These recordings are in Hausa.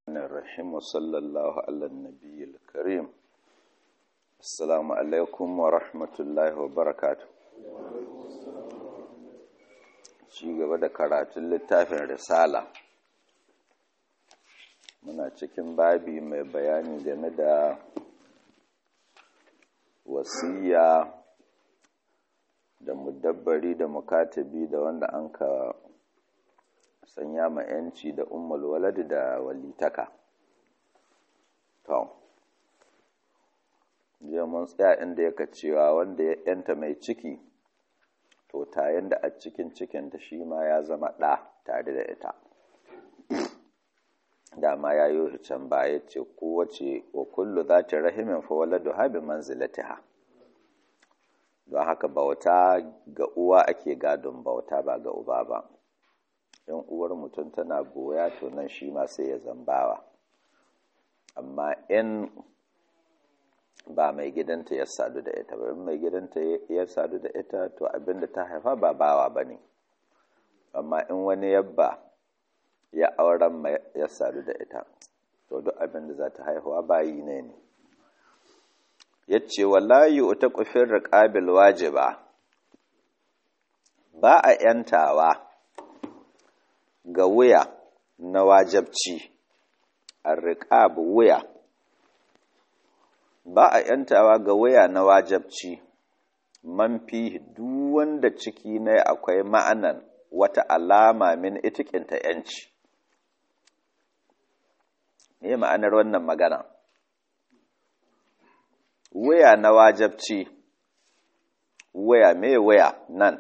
الرحيم وصلى الله على النبي الكريم السلام عليكم ورحمة الله وبركاته ci gaba da karatun littafin risala muna cikin babi mai bayani game da wasiya da mudabbari da mukatabi da wanda an ka sanya ma yanci da ummul walad da walitaka to je mun tsaya inda yaka cewa wanda ya yanta mai ciki to tayin da a cikin cikinta shi ma ya zama ɗa tare da ita dama ya yi can baya ce kowace wa kullu za ta rahimin fa waladu habi manzilatiha don haka bauta ga uwa ake gadon bauta ba ga uba ba in uwar mutum tana goya to nan shi ma sai ya zambawa amma in ba mai gidanta ya sadu da ita ba in mai gidanta ya sadu da ita to abinda ta haifa ba bawa ba ne amma in wani yabba ya auren ya sadu da ita to duk abinda za ta haihuwa bayi ne ne ya ce wallahi uta kufin riƙabil wajiba ba a ‘yantawa ga wuya na wajabci a riƙab wuya ba a ‘yantawa ga wuya na wajabci man fi duk wanda ciki ne akwai ma'anan wata alama min itikinta ‘yanci me ma'anar wannan magana waya na wajabci waya me waya nan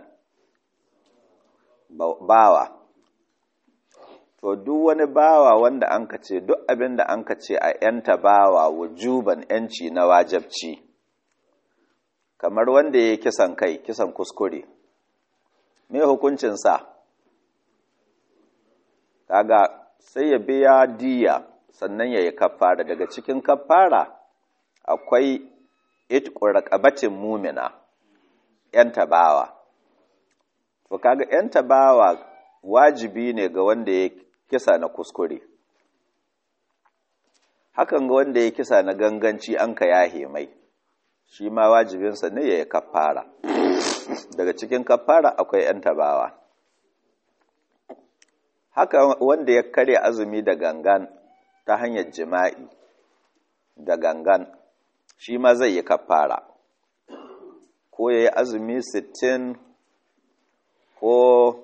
bawa to duk wani bawa wanda an ka ce duk abin da an ka ce a yanta bawa wujuban yanci na wajabci kamar wanda ya yi kisan kai kisan kuskure me hukuncinsa kaga sai ya biya diya sannan ya yi kafara daga cikin kafara akwai itqur raqabatin mumina yan tabawa to kaga yan tabawa wajibi ne ga wanda ya kisa na kuskure hakan ga wanda ya kisa na ganganci an ka yahe mai shi ma wajibinsa ne ya yi kafara daga cikin kafara akwai yan tabawa haka wanda ya karya azumi da gangan ta hanyar jima'i da gangan shi ma zai yi kafara ko ya yi azumi sittin ko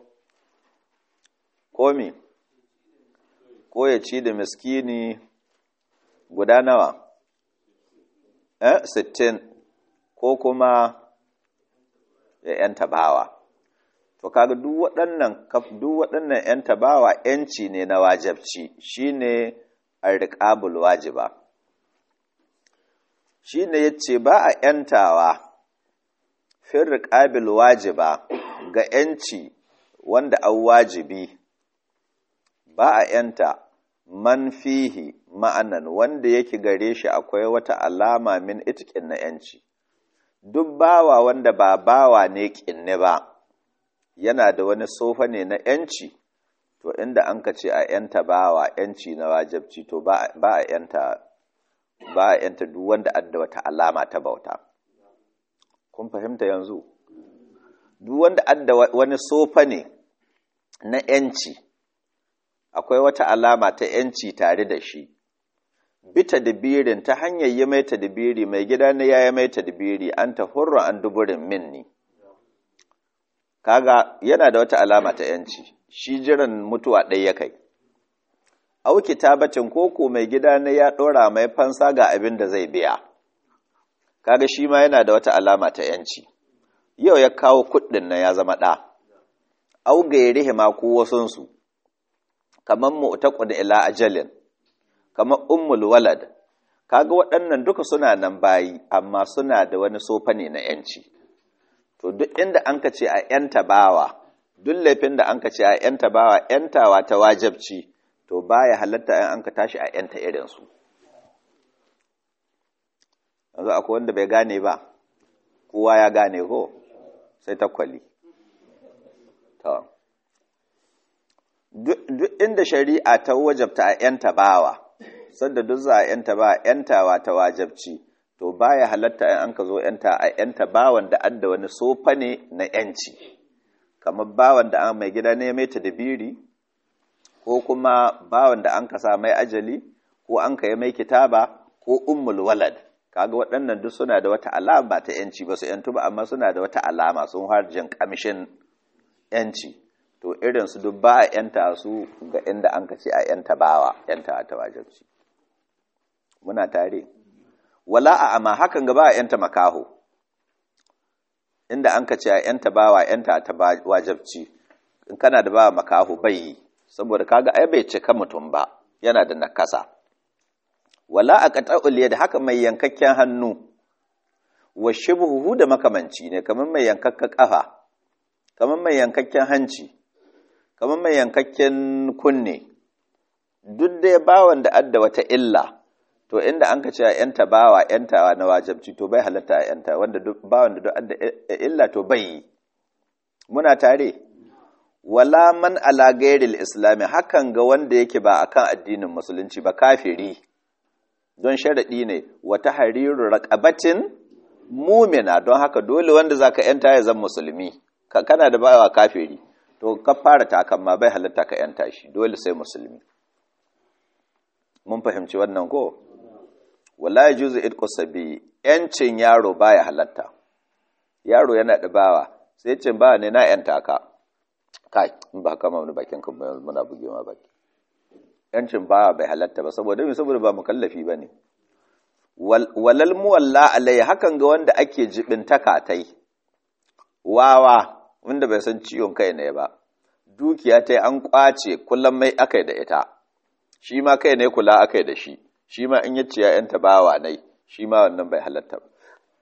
komi ko ya ci da miskini guda nawa eh sittin ko kuma ya yan tabawa to kaga duk waɗannan duk waɗannan yan tabawa yanci ne na wajabci shine arriqabul wajiba shi ne ya ce ba a ‘yantawa fin riƙabil wajiba ga ‘yanci wanda an wajibi ba a ‘yanta man fihi ma'anan wanda yake gare shi akwai wata alama min itikin na ‘yanci duk bawa wanda ba bawa ne ƙinni ba yana da wani sofa ne na ‘yanci to inda an ka ce a ‘yanta bawa ‘yanci na wajabci to ba a ‘yanta ba a yanta duk wanda adda wata alama ta bauta kun fahimta yanzu duk wanda adda wani sofa ne na yanci akwai wata alama ta yanci tare da shi bita dibirin ta hanyar yi mai tadbiri mai gida ne ya yi mai tadbiri an ta hurra an duburin minni kaga yana da wata alama ta yanci shi jiran mutuwa ɗaya ya kai au kitabacin koko mai gida ne ya ɗora mai fansa ga abin da zai biya kaga shi ma yana da wata alama ta yanci yau ya kawo kuɗin nan ya zama ɗa au gairihi ma ko wasunsu kamar mu'taqud ila ajalin kamar ummul walad kaga waɗannan duka suna nan bayi amma suna da wani sofa ne na yanci to duk inda an ka ce a yanta bawa duk laifin da an ka ce a yanta bawa yantawa ta wajabci to baya halatta in an ka tashi a yanta irinsu yanzu akwai wanda bai gane ba kowa ya gane ko sai takwali duk inda shari'a ta wajabta a ‘yanta bawa sanda duk za a yanta ba yantawa ta wajabci to baya halatta in an ka zo yanta a yanta bawan da adda wani sofa ne na yanci kamar bawan da an mai gida ne mai tadbiri ko kuma bawan da an ka sa mai ajali ko an ka yi mai kitaba ko ummul walad kaga waɗannan duk suna da wata alama ta yanci ba su yantu ba amma suna da wata alama sun harjin kamshin yanci to irin su duk ba a yanta su ga inda an ka ce a yanta bawa yanta ta wajibci muna tare wala a amma hakan ga ba a yanta makaho inda an ka ce a yanta bawa yanta ta wajibci in kana da bawa makaho bai yi saboda kaga ai bai cika mutum ba yana da nakasa wala a qata'ul da haka mai yankakken hannu wa shibhuhu da makamanci ne kamar mai yankakka kafa kamar mai yankakken hanci kamar mai yankakken kunne duk dai bawan da adda wata illa to inda an ka ce yanta bawa yantawa na wajabci to bai halatta a yanta wanda duk bawan da duk adda illa to bai yi muna tare wala man ala gairil islami hakan ga wanda yake ba akan addinin musulunci ba kafiri don sharaɗi ne wata hariru raƙabatin mumina don haka dole wanda zaka yanta ya zan musulmi kana da bawa kafiri to ka fara takan ma bai halatta ka yanta shi dole sai musulmi mun fahimci wannan ko wala yajuzu idqu sabi yancin yaro baya halatta yaro yana da bawa sai cin bawa ne na yanta ka kai in ba kama wani bakin kan muna buge ma baki yancin bawa bai halatta ba saboda me saboda ba mukallafi bane walal muwalla alai hakan ga wanda ake jibin takatai wawa wanda bai san ciwon kai ne ba dukiya ta an kwace kullum mai akai da ita shi ma kai ne kula akai da shi shi ma in yace ya yanta bawa nai shi ma wannan bai halatta ba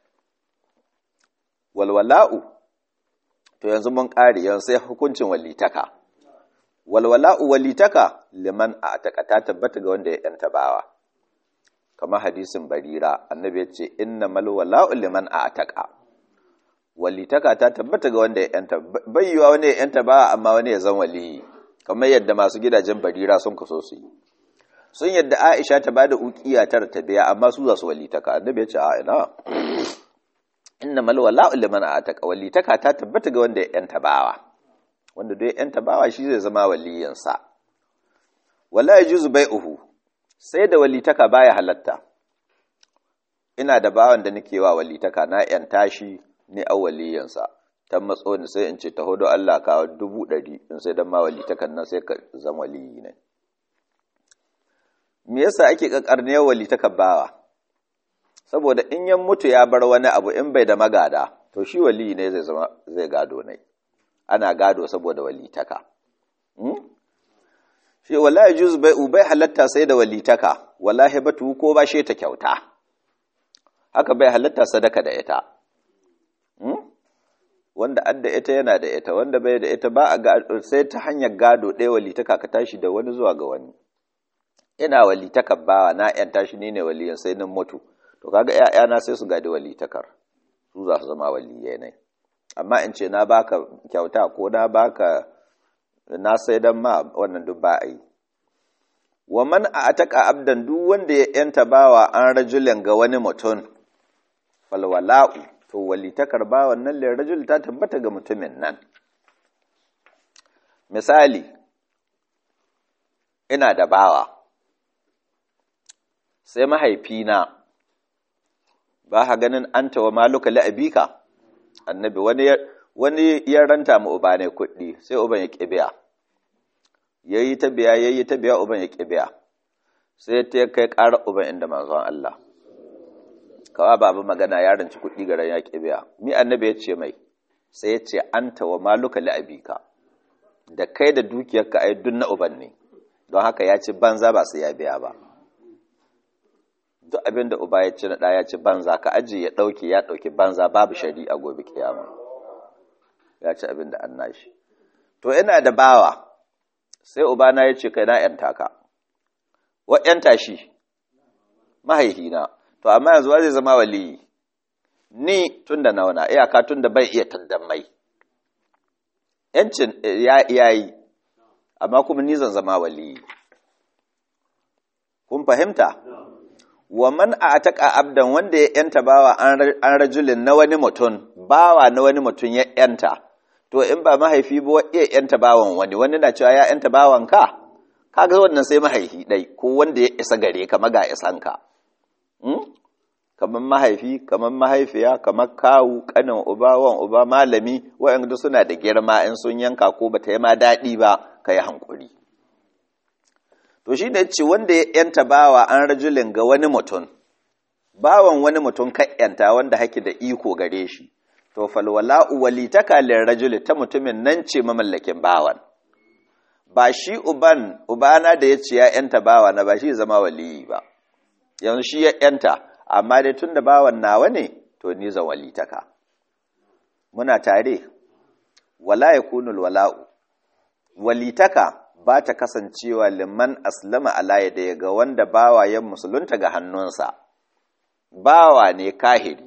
walwala'u to yanzu mun ƙari yanzu sai hukuncin walitaka walwala'u walitaka liman a taka ta tabbata ga wanda ya yanta bawa kamar hadisin barira annabi ya ce inna mal wala'u liman a taka walitaka ta tabbata ga wanda ya yanta bayyuwa wani ya yanta bawa amma wani ya zan waliyi kamar yadda masu gidajen barira sun kaso su yi sun yadda aisha ta bada ukiya tara ta biya amma su za su walitaka annabi ya ce a ina inna mal wala'u liman ataka walitaka ta tabbata ga wanda ya yanta bawa wanda duk ya yanta bawa shi zai zama waliyin sa wala yajuzu bai'uhu sai da walitaka baya halatta ina da bawan da nake wa walitaka na yanta shi ne a waliyin sa ta matso ni sai in ce taho do Allah ka dubu ɗari in sai dan ma walitakan nan sai ka zama waliyi ne me yasa ake kakarne walitakan bawa saboda in yan mutu ya bar wani abu in bai da magada to shi wali ne zai zama zai gado ne ana gado saboda walitaka shi wallahi juz bai ubai halatta sai da walitaka wallahi batu ko ba shi ta kyauta haka bai halatta sadaka da ita wanda adda ita yana da ita wanda bai da ita ba a sai ta hanyar gado ɗaya walitaka ka tashi da wani zuwa ga wani ina walitaka bawa na yan tashi ne ne waliyan sai nan mutu to kaga ƴaƴana sai su gadi walitakar su za su zama waliyai ne amma in ce na baka kyauta ko na baka na sai dan ma wannan duk ba a yi wa man ataka abdan duk wanda ya yanta bawa an rajulin ga wani mutum falwala'u to walitakar bawan nan lil rajul ta tabbata ga mutumin nan misali ina da bawa sai mahaifina ba ha ganin an tawa maluka la'abika annabi wani wani ya ranta mu uba ne kuɗi sai uban ya kibiya yayi ta biya yayi ta biya uban ya kibiya sai ta kai ƙara uban inda manzon Allah kawa babu magana ya ranci kuɗi garan ya kibiya mi annabi ya ce mai sai ya ce an tawa maluka la'abika da kai da dukiyarka ai dun na uban ne don haka ya ci banza ba sai ya biya ba duk abin da uba ya ci na ɗaya ci banza ka aji ya ɗauke ya ɗauki banza babu shari'a gobe kiyama ya ci abin da an nashi to ina da bawa sai uba na ya ce kai na ‘yanta ka wa ‘yanta shi mahaihina to amma yanzu zai zama waliyi ni tun da nauna iyaka tun da bai iya tandan mai ‘yancin ya yi amma kuma ni zan zama waliyi kun fahimta wa man ataka abdan wanda ya yanta bawa an rajulin na wani mutum bawa na wani mutum ya yanta to in ba mahaifi ba iya yanta bawan wani wani na cewa ya yanta bawan ka kaga wannan sai mahaifi dai ko wanda ya isa gare ka maga isan ka kamar mahaifi kamar mahaifiya kamar kawu kanin uba wan uba malami wa'anda suna da girma in sun yanka ko bata yi ma daɗi ba ka yi hankuri to shi ne ce wanda ya yanta bawa an rajulin ga wani mutum bawan wani mutum ka yanta wanda haki da iko gare shi to falwala'u walitaka lil rajuli ta mutumin nan ce mamallakin bawan ba shi uban ubana da ya ce ya yanta bawa na ba shi zama waliyi ba yanzu shi ya yanta amma dai tun da bawan nawa ne to ni zan walitaka muna tare wala yakunul wala'u walitaka ba ta kasancewa liman aslama ala ya ga wanda bawa ya musulunta ga hannunsa bawa ne kahiri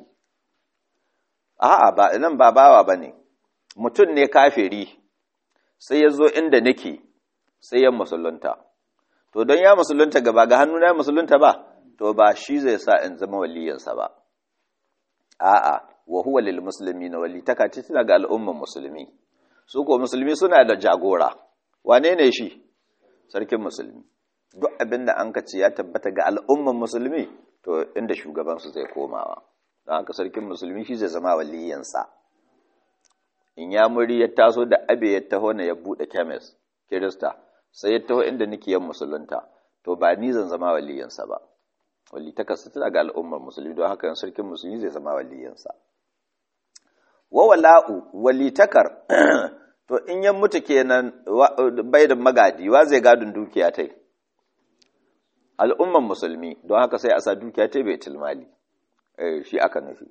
a'a ba nan ba bawa bane mutum ne kafiri sai ya zo inda nake sai ya musulunta to don ya musulunta gaba ga hannuna ya musulunta ba to ba shi zai sa in zama waliyansa ba a'a wa huwa lil muslimina walitaka ce tana ga al'umman musulmi su ko musulmi suna da jagora wane ne shi sarkin musulmi duk abinda an kace ya tabbata ga al'umman musulmi to inda shugabansu zai komawa don haka sarkin musulmi shi zai zama waliyansa in ya muri ya taso da abe ya taho na ya bude kemis kirista sai ya taho inda nake yan musulunta to ba ni zan zama waliyansa ba walitaka su tana ga al'ummar musulmi don haka sarkin musulmi zai zama waliyansa wa wala'u walitakar to in yan mutu kenan bai da magadi wa zai gadin dukiya tai al'umman musulmi don haka sai a sa dukiya tai bai tilmali eh shi aka nufi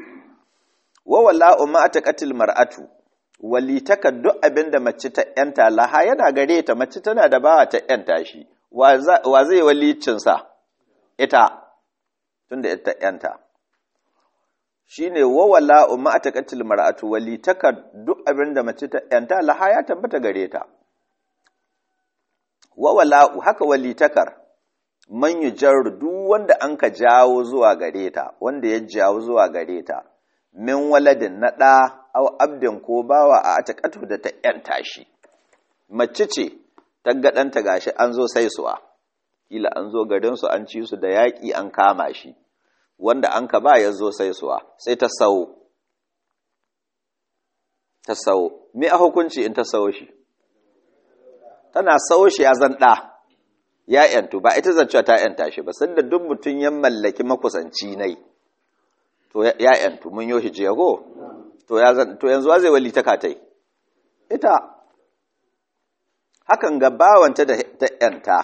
wa wala'u ma ataqatil mar'atu walitaka duk abinda mace ta yanta laha yana gare ta mace tana da bawa ta yanta shi wa zai walicin sa ita tunda ita yanta shine wa wala'u ma ataqatil mar'atu walitaka duk abinda mace ta yanta laha ya tabbata gare ta wa wala'u haka walitakar man yujarru duk wanda anka jawo zuwa gare ta wanda ya jawo zuwa gare ta min waladin na ɗa au abdin ko bawa a ataƙatu da ta ‘yanta shi, mace ce ta gaɗanta gashi an zo sai suwa, kila an zo garinsu an ci su da yaƙi an kama shi, wanda an ka ba ya zo sai suwa, sai ta sau. Ta sau, me a hukunci in ta sau shi? Tana sau shi ya zan ɗa, ya ‘yantu, ba ita zancewa ta ‘yanta shi ba, sanda duk mutum ya mallaki makusanci nai. to ya ‘yantu mun yoshi jiya ko? To yanzu wa zai wali ta katai? Ita, hakan ga bawanta da ta ‘yanta,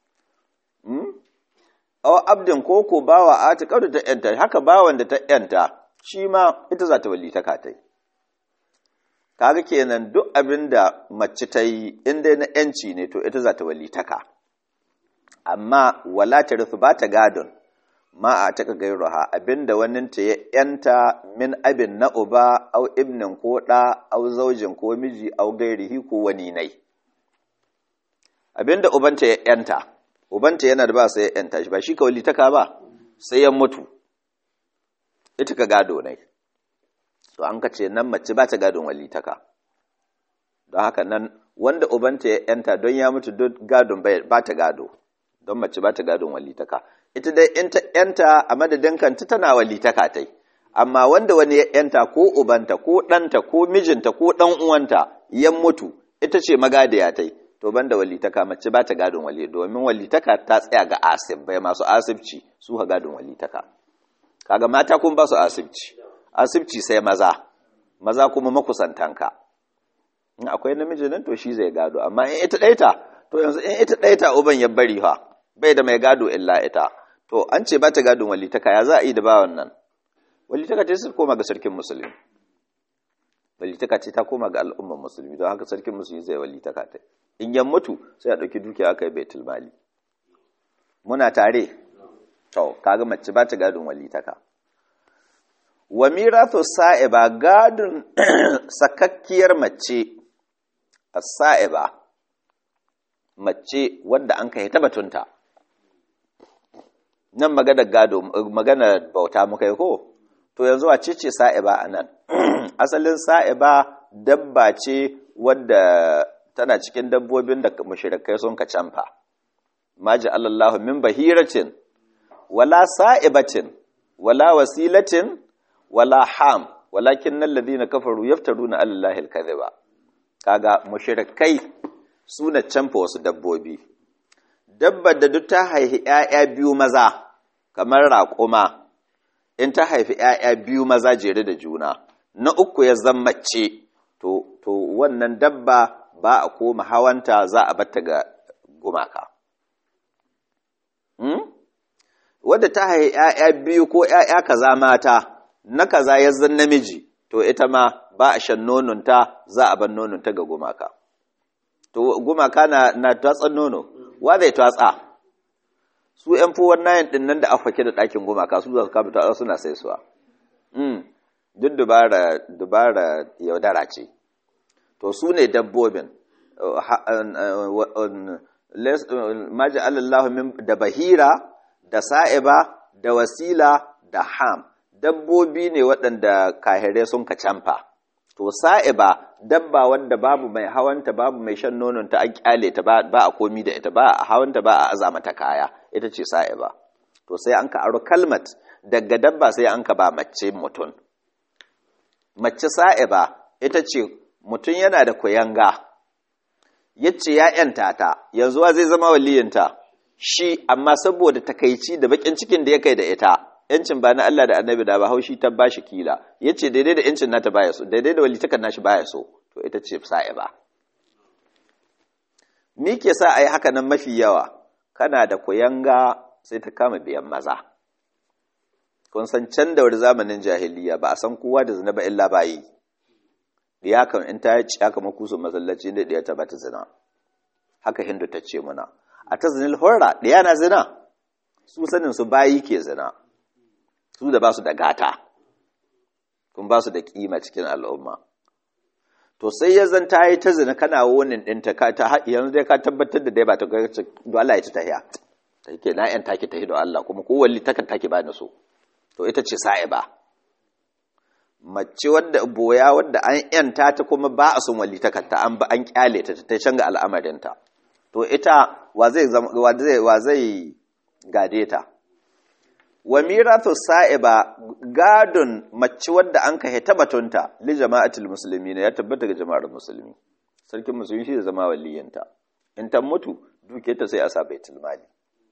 awa abdin koko bawa a ta da ta ‘yanta, haka bawan da ta ‘yanta, shi ma ita za ta wali ta katai. Kaga kenan duk abin da mace ta yi inda na ‘yanci ne to ita za ta wali ta ka. Amma wala ta rufu ba ta gadon. ma a taka gairuha abinda waninta ya yanta min abin na uba au ibnin ko ɗa au zaujin ko miji au gairihi ko wani nai abinda ubanta ya yanta ubanta yana da ba sai ya yanta shi ba shi ka walitaka ba sai ya mutu ita ka gado nai to an ka ce nan mace ba ta gadon walitaka don haka nan wanda ubanta ya yanta don ya mutu don gadon ba ta gado don mace ba ta gadon walitaka ita dai in ta ‘yanta a madadin kanta tana walitaka tai, amma wanda wani ya ‘yanta ko ubanta ko ɗanta ko mijinta ko ɗan uwanta ya mutu ita ce magadiya tai, to banda walitaka mace ba ta gadon wali domin walitaka ta tsaya ga asib bai masu asibci su ha gadon walitaka. Kaga mata kun ba su asibci, asibci sai maza, maza kuma makusantanka. In akwai namiji nan to shi zai gado, amma in ita ɗaita, to yanzu in ita ɗaita uban ya bari fa, bai da mai gado illa ita. to an ce ba ta gadon walitaka ya za a yi da bawan nan walitaka ce su koma ga sarkin musulmi walitaka ce ta koma ga al'umman musulmi don haka sarkin musulmi zai walitaka ta in yan mutu sai a ɗauki dukiya aka yi baitul mali muna tare to kaga mace ba ta gadon walitaka wa mirathu sa'iba gadon sakakkiyar mace as-sa'iba mace wanda an kai ta batunta nan maganar gado maganar bauta muka yi ko to yanzu a ce sa'iba a nan asalin sa'iba dabba ce wadda tana cikin dabbobin da mushrikai sun ka canfa maji Allahu min bahiratin wala sa'ibatin wala wasilatin wala ham walakin nan ladina kafaru yaftaruna alallahi alkadhiba kaga mushrikai suna canfa wasu dabbobi dabbar da duk ta haifi ƴaƴa biyu maza kamar raƙuma in ta haifi ƴaƴa biyu maza jere da juna na uku ya zammace to to wannan dabba ba a koma hawanta za a batta ga gumaka hmm? wadda ta haifi ƴaƴa biyu ko ƴaƴa kaza mata na kaza ya zan namiji to ita ma ba a shan nononta za a bar nononta ga gumaka to gumaka na na tatsan nono wa zai tatsa su yan fuwan nayin din nan da aka fake da ɗakin gumaka su za su kama tatsa suna sai suwa mm duk dubara dubara yaudara ce to su ne dabbobin maji alallahu min da bahira da sa'iba da wasila da ham dabbobi ne waɗanda kahire sun ka canfa to sa'iba dabba wanda babu mai hawanta babu mai shan nononta an kyale ta ba a komi da ita ba a hawanta ba a aza mata kaya ita ce sa'iba to sai an ka aro kalmat daga dabba sai an ka ba mace mutum mace sa'iba ita ce mutum yana da kuyanga yace ya yanta ta yanzu zai zama waliyinta shi amma saboda takaici da bakin cikin da ya kai da ita yancin ba na Allah da annabi da ba haushi ta bashi kila yace daidai da yancin nata baya so daidai da walitakan nashi baya so to ita ce sa'iba me ke sa ayi haka nan mafi yawa kana da kuyanga sai ta kama biyan maza kun san can da wani zamanin jahiliya ba a san kowa da zina ba illa bayi diya kan in ta ci aka makusu masallaci da diya ta bata zina haka hindu ta ce muna a ta zinil horra diya na zina su sanin su bayi ke zina su da ba su da gata kun ba su da kima cikin al'umma to sai ya zan ta yi ta zina kana wonin ɗinta ka ta yanzu dai ka tabbatar da dai ba ta ga do Allah ya ci tahiya ta ke na yan take tahi da Allah kuma ko walli takan take ba ni so to ita ce sa'iba mace wadda boya wadda an yanta ta kuma ba a son walli takan ta an ba an kyale ta ta canza al'amarinta to ita wa zai wa zai gade ta wa mirathu sa'iba gadon mace wadda an ka heta batunta li jama'atul muslimin ya tabbata ga jama'ar musulmi sarkin musulmi shi da zama waliyanta in ta mutu duke ta sai a sa baitul mali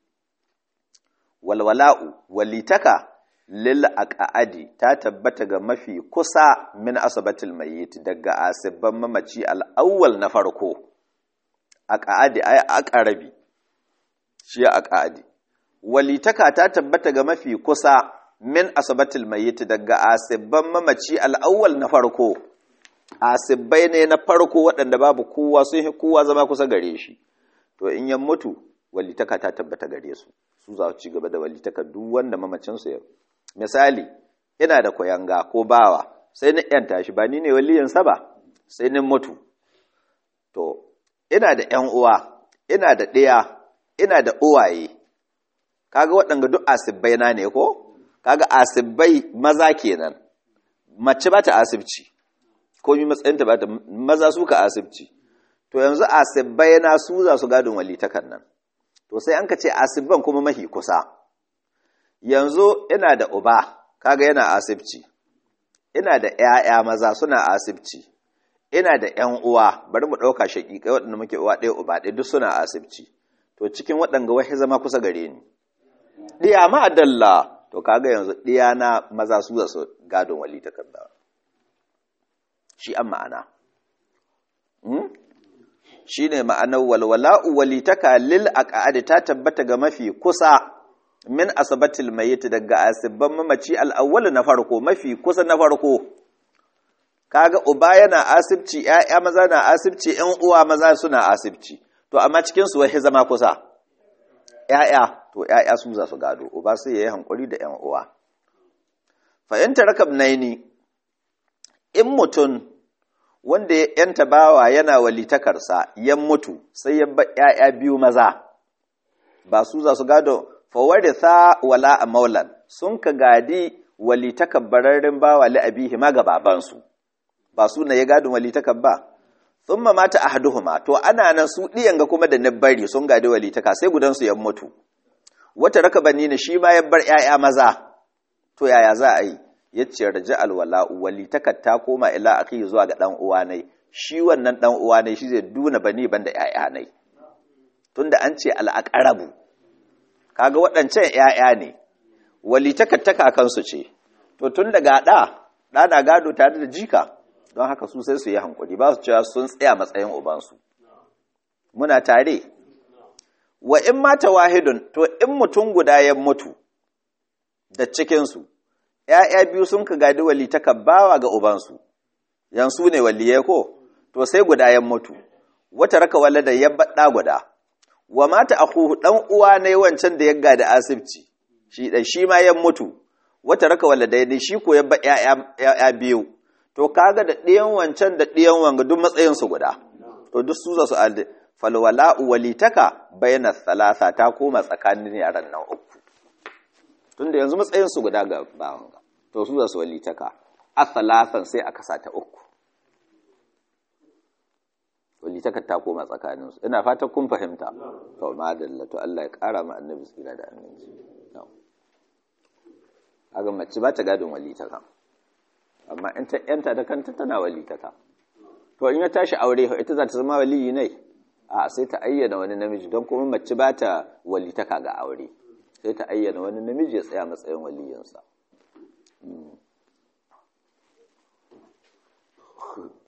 walwala'u walitaka lil aqaadi ta tabbata ga mafi kusa min asabatul mayyit daga asibban mamaci al-awwal na farko aqaadi ay aqrabi shi aqaadi walitaka ta tabbata ga mafi kusa min asabatul mayyit daga asibban mamaci al'awwal na farko asibbai ne na farko waɗanda babu kowa sun yi kowa zama kusa gare shi to in yan mutu walitaka ta tabbata gare su su za su ci gaba da walitaka duk wanda mamacin su yau misali ina da koyanga ko bawa sai ni yanta shi ba ni ne waliyansa ba sai ni mutu to ina da ƴan uwa ina da ɗaya ina da uwaye kaga waɗanga duk asibbai na ne ko kaga asibbai maza kenan mace ba ta asibci ko mi matsayinta ba ta maza su ka asibci to yanzu asibbai na su za su gadon walitakan nan to sai an ka ce asibban kuma mahi kusa yanzu ina da uba kaga yana asibci ina da ƴaƴa maza suna asibci ina da ƴan uwa bari mu ɗauka shaƙiƙai waɗanda muke uwa ɗaya uba ɗaya duk suna asibci to cikin waɗanga wahi zama kusa gare ni ɗiya ma'adalla to kaga yanzu ɗiya na maza su zasu gadon wali takarda shi an ma'ana shi ne ma'anar walwala'u walitaka lil aqadi ta tabbata ga mafi kusa min asabatil mayyit daga asibban mamaci al'awwal na farko mafi kusa na farko kaga uba yana asibci ƴaƴa maza na asibci ƴan uwa maza suna asibci to amma cikin su wai zama kusa ƴaƴa to ƴaƴa su za su gado uba sai yayi hankuri da ƴan uwa fa in tarakab naini in mutun wanda ya yanta bawa yana walitakarsa ya mutu sai ya ba ƴaƴa biyu maza ba su za su gado fawaritha wala a maulan sun ka gadi wali takabbararren bawa li abihi ma ga babansu ba su na ya gadin wali takabba thumma mata ahaduhuma to ana nan su diyan ga kuma da bari sun gadi wali taka sai gudan su ya mutu wata raka bani ne shi ma ya bar ƴaƴa maza to yaya za a yi yace raja alwala wali ta koma ila akhi zuwa ga dan uwa nai shi wannan dan uwa nai shi zai duna bani banda ƴaƴa nai tunda an ce al'aqrabu kaga waɗancan ƴaƴa ne wali ta kansu ce to tun daga ɗa ɗa na gado tare da jika don haka su sai su yi hankuri ba su cewa sun tsaya matsayin ubansu muna tare wa in mata wahidun to in mutum guda ya mutu da cikinsu ‘ya'ya biyu sun ka gadi wali bawa ga ubansu yansu ne waliye ko to sai guda ya mutu wata raka wala da ya baɗa guda wa mata akuhu ɗan uwa ne wancan da ya gadi asibci shi ɗan shi ma ya mutu wata raka wala da ya shi ko ya ba ‘ya'ya biyu to kaga da ɗiyan wancan da ɗiyan wanga duk matsayinsu guda to duk su za su alde falwala'u walitaka bayna thalatha ta koma tsakanin yaran nan uku tunda yanzu matsayinsu guda ga bawan to su za su walitaka a thalathan sai aka sa ta uku walitaka ta koma tsakaninsu ina fatan kun fahimta to madalla to Allah ya kara ma annabi tsira da annabi kaga mace ba ta gadon walitaka amma in ta yanta da kanta tana walitaka to in ya tashi aure ita za ta zama waliyi ne a sai ta ayyana wani namiji don kuma mace ba ta walitaka ga aure sai ta ayyana wani namiji ya tsaya matsayin waliyinsa